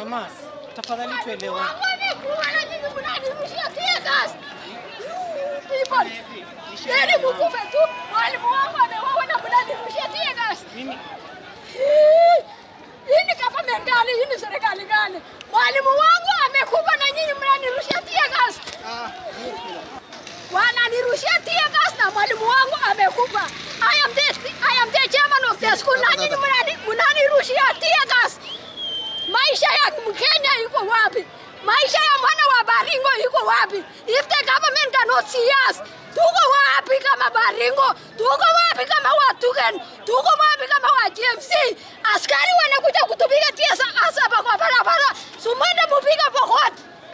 Nyamaza. Tafadhali tuelewane. Wamekuwa na nyinyi mnanirushia tear gas. People. Heri mkufe tu. Mwalimu wangu ameuawa na mnanirushia tear gas. Mimi Hii hii ni government gani? Hii ni serikali gani? Mwalimu wangu amekufa na nyinyi mnanirushia tear gas. Wananirushia tear gas na mwalimu wangu amekufa. I am the I am the chairman of the school na nyinyi mnani- mnanirushia tear gas. Maisha ya Mkenya iko wapi? Maisha ya mwana wa Baringo iko wapi? If the government cannot see us, tuko wapi kama Baringo? Tuko wapi kama Watugen? Tuko wapi kama wa GMC? Askari wanakuja kutupiga tiasa hapa kwa barabara. Sumende mupiga pokot.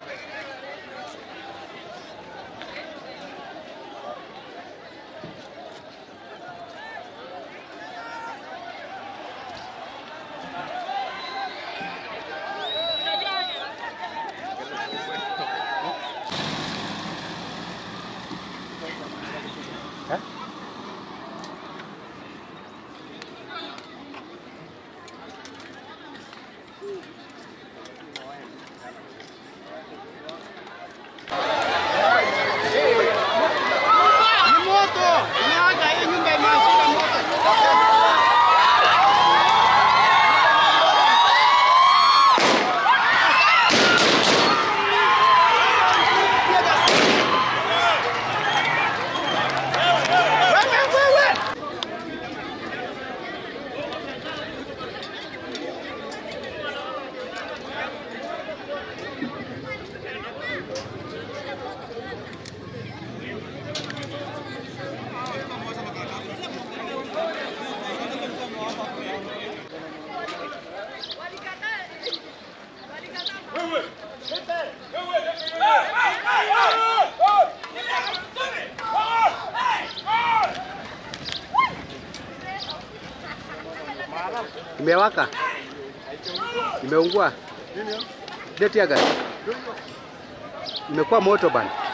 Ni moto! Inaga hii nyumba imewashika moto. Wewe wewe! Imewaka, imeungua, ile tear gas imekuwa moto bana.